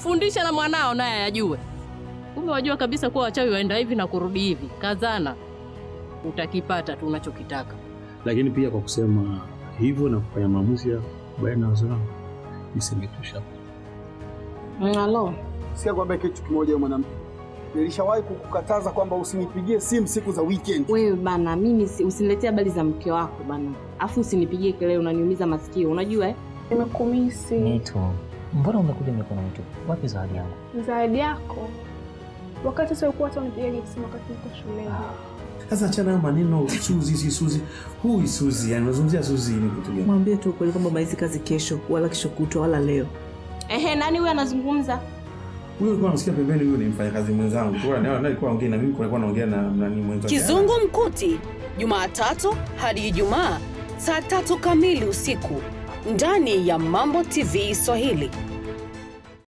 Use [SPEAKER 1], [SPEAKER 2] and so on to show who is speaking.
[SPEAKER 1] Mfundishe na mwanao naye ajue. Kumbe wajua kabisa kuwa wachawi waenda hivi na kurudi hivi. Kazana, utakipata tu unachokitaka.
[SPEAKER 2] Lakini pia kwa kusema hivyo na kufanya maamuzi ya baina na wazo langu nisingetosha.
[SPEAKER 3] Halo.
[SPEAKER 4] Sikia kwamba kitu kimoja wewe mwanamke. Nilishawahi kukukataza kwamba usinipigie simu siku za weekend.
[SPEAKER 3] Wewe bana, mimi si- usiniletee habari za mke wako bana, afu usinipigie kelele, unaniumiza masikio, unajua eh?
[SPEAKER 5] Nimekumisi.
[SPEAKER 6] Nito, mbona umekuja mikono mitupu? Wapi zawadi yangu?
[SPEAKER 5] Zawadi yako. Wakati sasa ulikuwa hata unipigia simu wakati niko shuleni.
[SPEAKER 7] Sasa achana hayo maneno Suzi si Suzi. Hui Suzi, yani unazungumzia Suzi ni kitu gani?
[SPEAKER 8] Mwambie tu ukweli kwamba maizi kazi kesho, wala kesho kutwa, wala leo.
[SPEAKER 3] Ehe, nani huyo anazungumza?
[SPEAKER 7] Huyo alikuwa anasikia pembeni, huyo ni mfanyakazi mwenzangu. Kwa hiyo naye alikuwa ongea na mimi, kulikuwa naongea na nani mwenzangu.
[SPEAKER 9] Kizungu Mkuti, Jumatatu hadi Ijumaa saa tatu kamili usiku ndani ya Mambo TV Swahili.